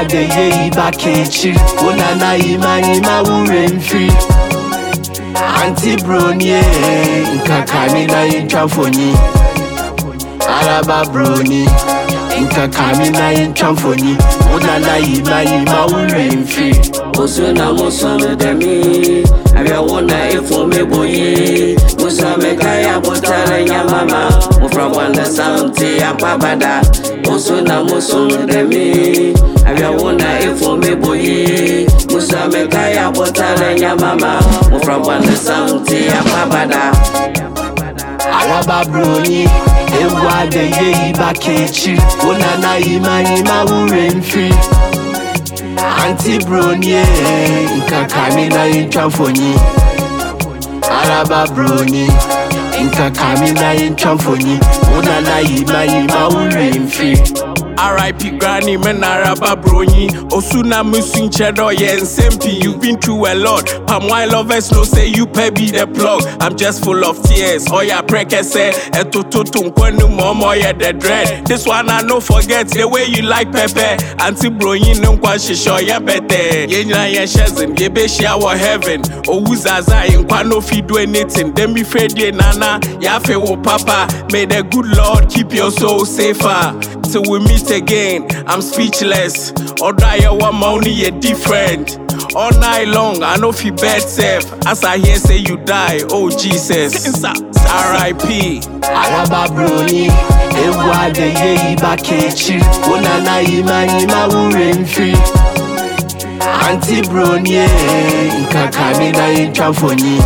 adeye iba kechi Unana ima ima ure mfiri Anti brony nkaka mi na yintwa mfonyi Araba brony nkaka mi na yintwa mfonyi Unana yima yima ure mfiri Osu na musu demi Abia wona ifo me boyi Musa me kaya botare nyamama Mufra wanda samti apabada Osu na musu demi Abia wona ifo me boyi Musa me kaya botare nyamama Mufra wanda samti apabada Araba brony ewu adeye iba kechi Unana yima yima ure mfiri Anti brony nkaka mi na yintwa mfonyi Araba brony nkaka mi na yintwa mfonyi Unana yima yima ure mfiri RIP Granny, man, Araba Brony. Osuna Musin Cheddar, yeah, and Sempi. You've been through a lot. Palm wine lovers no say you pay be the plug. I'm just full of tears. Oh, yeah, preke say, eto totum kwenu momo, yeah, the dread. This one I no forget the way you like Pepe. Auntie Brony, no kwa shisho, yeah, better. Yeah, yeah, yeah, shazin, yeah, be shower heaven. Oh, uzaza, in kwa no fi do anything. Then be afraid, yeah, nana, yeah, fe wo papa. May the good Lord keep your soul safer. Till we meet again, I'm speechless. Or die one money, yeah, different. All night long, I know fi bed safe. As I hear say you die, oh Jesus. R.I.P. Araba brony ewu adeye iba kechi Unana yima yima ure mfiri Anti brony nkaka mi na yintwa mfonyi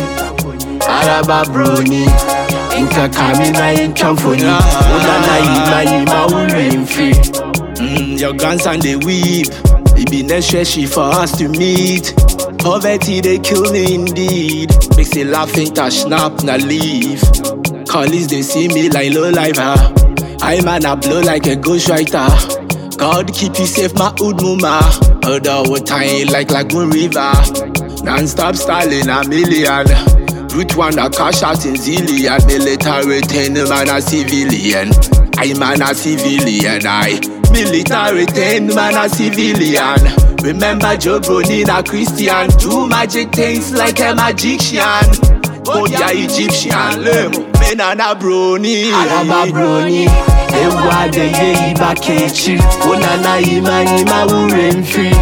Araba brony nkaka mi na yintwa mfonyi Unana yima yima ure mfiri Mm, your guns and they weep. It be necessary for us to meet. Poverty they kill me indeed. Makes it laughing, to snap, na leave. Colleagues they see me like low lifer. I man I blow like a ghostwriter. God keep you safe, my old mama. Heard our time like Lagoon River. Non-stop styling a million. Root one a cash out in zillion. Military ten man a civilian. I man a civilian. I military ten man a civilian. Remember Joe Bronin a Christian. Do magic things like a magician. Oh yeah, Egyptian. Lem, men and a brony. Araba brony ewu adeye iba kechi Unana yima yima ure mfiri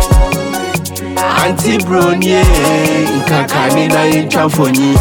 Anti brony nkaka mi na yintwa mfonyi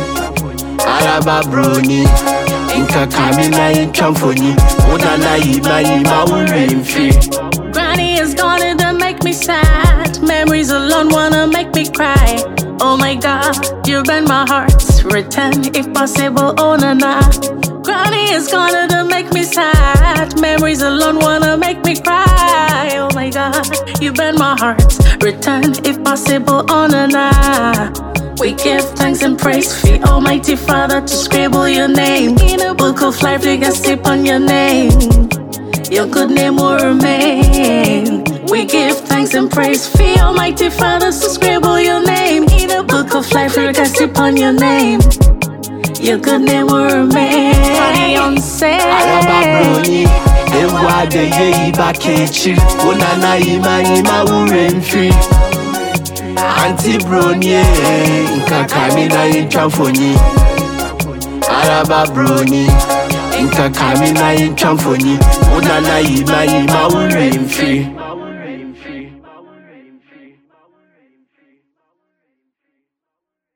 Araba brony nkaka mi na yintwa mfonyi Unana yima yima ure mfiri Granny is gone and that make me sad. Memories alone wanna make me cry. Oh my god, you bend my heart. Return if possible, oh na na. Granny is gone and that make me sad. Memories alone wanna make me cry. Oh my god, you bend my heart. Return if possible, oh na na. We give thanks and praise for the Almighty Father to scribble your name in a book of life. We can sip on your name your good name will remain. We give thanks and praise for your Almighty Father to scribble your name in a book of life. We can sip on your name. Your good name will remain. Araba brony ewu adeye iba kechi Unana yima yima ure mfiri Anti brony nkaka mi na yintwa mfonyi Araba brony nkaka mi na yintwa mfonyi Unana yima yima ure mfiri